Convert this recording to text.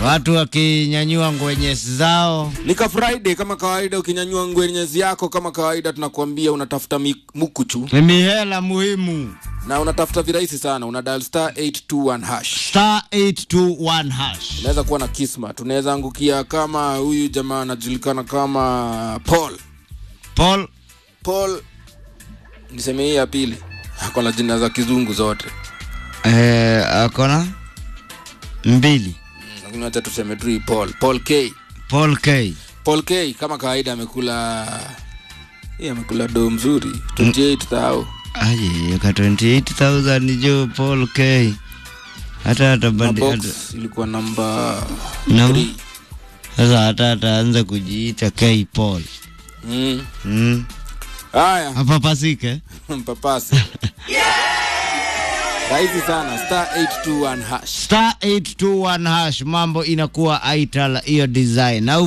watu wakinyanyua ngwenyesi zao Nika Friday kama kawaida, ukinyanyua ngwenyezi yako kama kawaida, tunakuambia unatafuta mi- mukuchu ni mihela muhimu na unatafuta virahisi sana, una dial star 821 hash. star 821 hash Unaweza kuwa na kismat, unaweza angukia kama huyu jamaa anajulikana kama Paul. paul Paul, niseme hii ya pili, ako na jina za kizungu zote, eh, akona mbili Mm, lakini wacha tuseme tu hii Paul. Paul K. paul k Paul K kama kawaida amekula hii amekula do mzuri 28000 aje ka 28000 jo paul k hata na atabandi box hata- ilikuwa namba Namba? 3 sasa hata ataanza kujiita k paul mm. mm. haya apapasike mpapasi rahisi sana star 821 hash star 821 hash mambo inakuwa aital hiyo design na